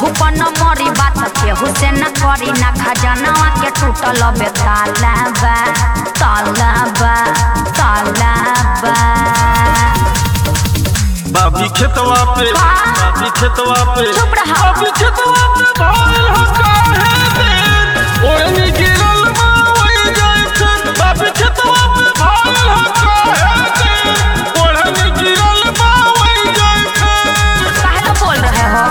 केहू पर न मरी बात केहू से न करी ना खजानावा के टूटल बे ताला बा ताला बा ताला बा बाबी खेतवा पे हाँ। बाबी खेतवा पे चुप रहा। बाबी खेतवा पे भइल हो काहे दिन ओढ़नी गिरल बा वही जाए फिर बाबी खेतवा पे भइल हो काहे दिन ओढ़नी गिरल बा वही जाए फिर काहे तो बोल रहे हो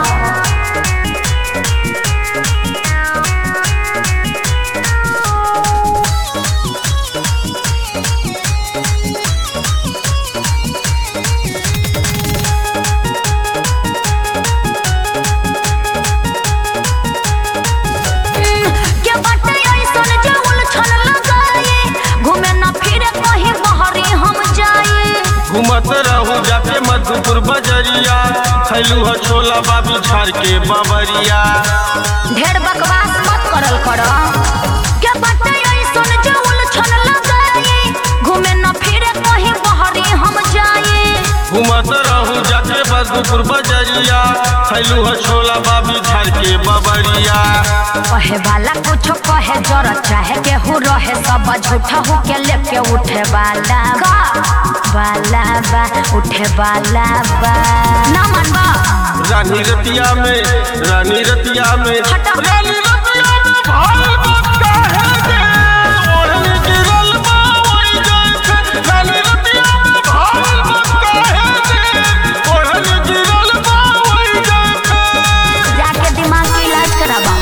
के बाटे ऐसन जे उलझन लगाए घूमे न फिरे कहीं बहरी हम जाए घूमत रहू जाके मधुपुर बजरिया खैलू हो छोला बाबी झाड़ के बबरिया ढेर बकवास मत करल कर के बाटे ऐसन जे उलझन लगाए घूमे न फिरे कहीं बहरी हम जाए घूमत रहू जाके मधुपुर बजरिया खैलू हो छोला बाबी झाड़ के बबरिया कहे वाला कुछ कहे जर चाहे केहू रहे सब झूठा हो के लेके उठे वाला बा वाला बा उठे वाला बा ना मनबा रानी रतिया में रानी रतिया में हटा। रानी रतिया में भाई बक्का है गे ओढ़नी गिरल बा वही जाए फिर रानी रतिया में भाई बक्का है गे ओढ़नी गिरल बा वही जाए फिर जाके दिमाग के इलाज कराबा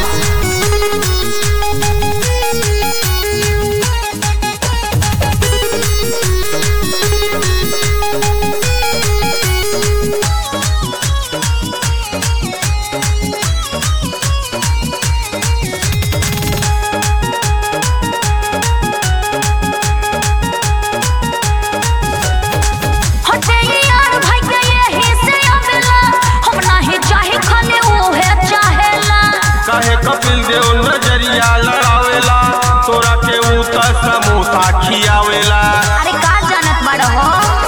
हटे यार भाई के यही से आवेला हम नहीं चाहे खाली उहे चाहेला काहे कपिल देव नजरिया लड़ावेला तोरा के ऊ त समोसा खियावेला अरे का जानत बड़ हो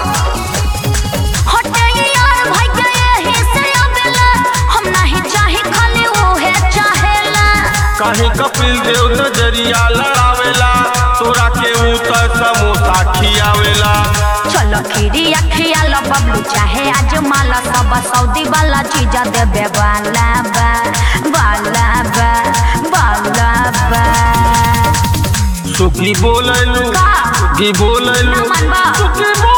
हटे यार भाई के यही से आवेला हम नहीं चाहे खाली उहे चाहेला काहे कपिल देव नजरिया लड़ावेला तोरा के ऊ त समोसा खियावेला चलो खीरी अखिया लो बबलू चाहे आज माला सब सऊदी वाला चीजा देबे वाला बा वाला बा वाला बा सुखी बोललू का? सुखी बोललू ना मनबा। सुखी